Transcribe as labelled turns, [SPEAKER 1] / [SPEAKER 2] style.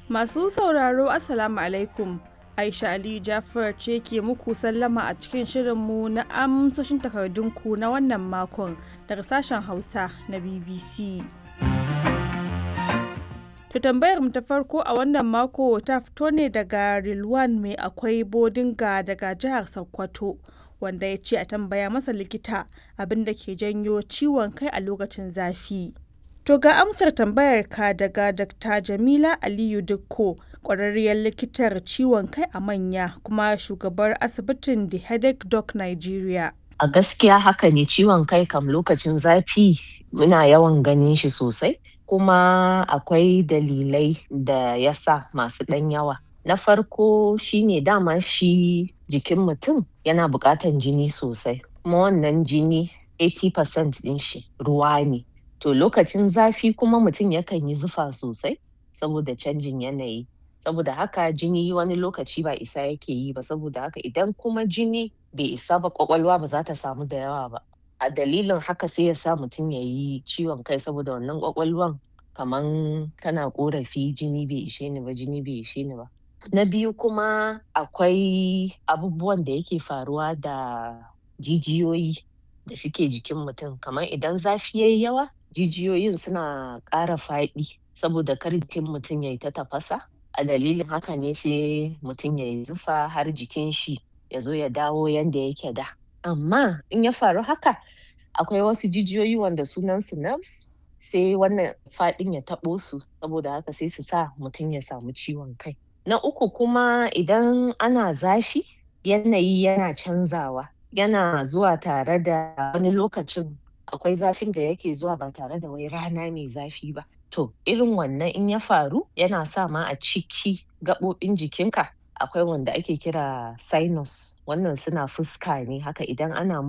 [SPEAKER 1] Masu sauraro Assalamu alaikum. Aisha Ali Jafar ce ke muku sallama a cikin shirinmu na amsoshin takardunku na wannan makon daga sashen Hausa na BBC. To tambayar mu ta farko a wannan mako ta fito ne daga Rilwan mai akwai bodinga daga jihar Sokoto wanda ya ce a tambaya masa likita abin da ke janyo ciwon kai a lokacin zafi. To ga amsar tambayar ka daga Dr. Jamila Aliyu Dukko, ƙwararriyar likitar ciwon kai a manya kuma shugabar asibitin The Headache Doc Nigeria.
[SPEAKER 2] A gaskiya haka ne ciwon kai kam lokacin zafi muna yawan ganin shi sosai kuma akwai dalilai da ya sa masu ɗan yawa. Na farko shine dama shi jikin mutum yana buƙatan jini sosai kuma wannan jini 80% ɗin shi ruwa ne. To lokacin zafi kuma mutum yakan yi zufa sosai saboda canjin yanayi. Saboda haka jini wani lokaci ba isa yake yi ba saboda haka idan kuma jini bai isa ba ƙwaƙwalwa ba za ta samu da yawa ba. A dalilin haka sai ya sa mutum ya yi ciwon kai saboda wannan ƙwaƙwalwan kaman tana ƙorafi jini bai ishe ni ba jini bai ishe ni ba. Na biyu kuma akwai abubuwan da yake faruwa da jijiyoyi da suke jikin mutum kamar idan zafi yayi yawa jijiyoyin suna ƙara faɗi saboda kar jikin mutum yayi ta tafasa a dalilin haka ne sai mutum yayi zufa har jikin shi ya zo ya dawo yanda yake da. Amma in ya faru haka akwai wasu jijiyoyi wanda sunan su nerves sai wannan faɗin ya taɓo su saboda haka sai su sa mutum ya samu ciwon kai. Na uku kuma idan ana zafi yanayi yana canzawa yana zuwa tare da wani lokacin akwai zafin da yake zuwa ba tare da wai rana mai zafi ba. To irin wannan in ya faru yana sa ma a ciki gaɓoɓin jikinka akwai wanda ake kira sinus wannan suna fuska ne haka idan ana